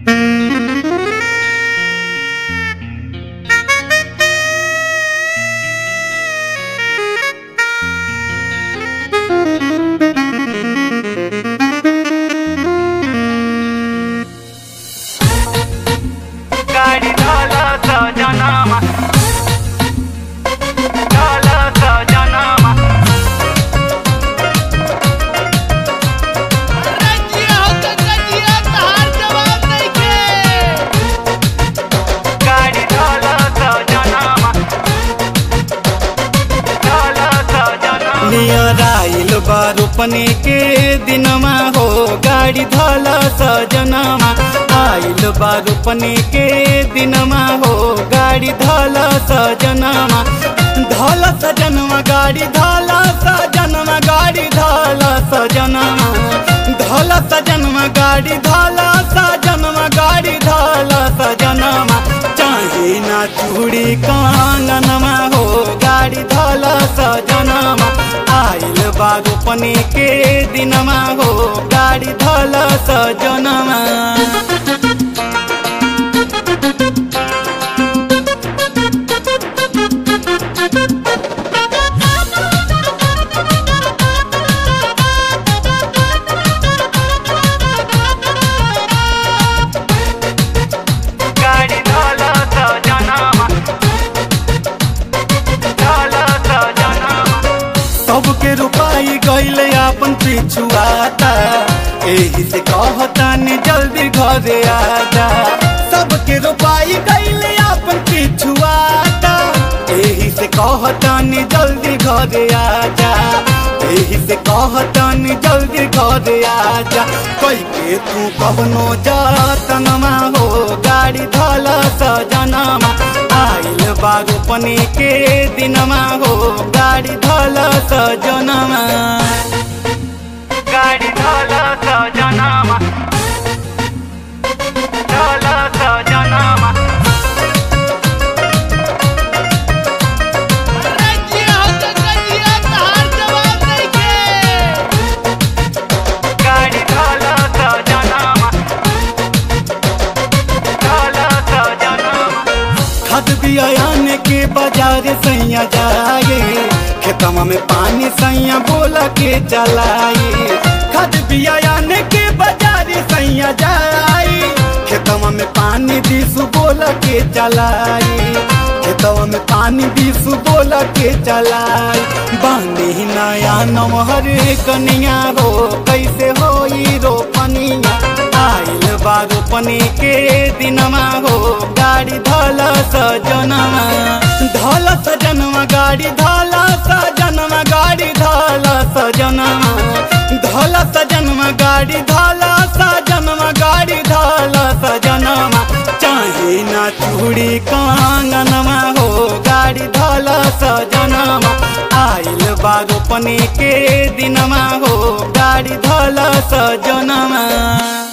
गाडी ढोलक जनमा ढोलक जनमा रजिया हो त रजिया तहार जवाब नइखे गाडी ढोलक जनमा ढोलक जनमा नियर आइल बा रोपने के दिनमा हो गाडी धल सजनमा आइल बा रोपने के दिनमा हो गाडी धल सजनमा धल सजनमा गाडी धल सजनमा गाडी धल सजनमा धल सजनमा गाडी धल सजनमा गाडी धल सजनमा चाहे ना चूड़ी कांगनमा हो गाडी धल सजनमा आइल बागोपने के दिनमा हो गाडी धल सजनमा गाडी ढोलक जनमा ढोलक जनमा सबके रुपाई गईले अपन पिछुआता एही से कहतानी जल्दी घरे आजा सबके रुपाई गईले अपन पिछुआता एही से कहतानी जल्दी घरे आजा एही से कहतानी जल्दी घरे आजा कई के तू कवनो जातनमा हो गाड़ी धल सजनमा आइल बागोपने के दिनमा हो गाडी धल सजनमा गाडी ढोलक जनमा ढोलक जनमा रजिया हो त रजिया तहार जवाब नइखे गाडी ढोलक जनमा ढोलक जनमा खद बियान के बाजार सैया जाए खेतमा में पानी सैया बोला के चलाए खद बियान के बाजार सैया जाए खेतमा में पानी दिसु बोला के चलाए खेतवा में पानी दिसु बोला के चलाए बानी नया नमहर कनिया हो कैसे होई रोपनिया आइल बा रोपनी के दिनमा हो गाडी धल सजनमा धल सजनमा गाडी धल सजनमा गाडी धल सजनमा धल सजनमा गाडी धल सजनमा गाडी धल सजनमा चाहे ना चूड़ी कांगनमा हो गाडी धल सजनमा आइल बा रोपनी के दिनमा हो गाडी धल सजनमा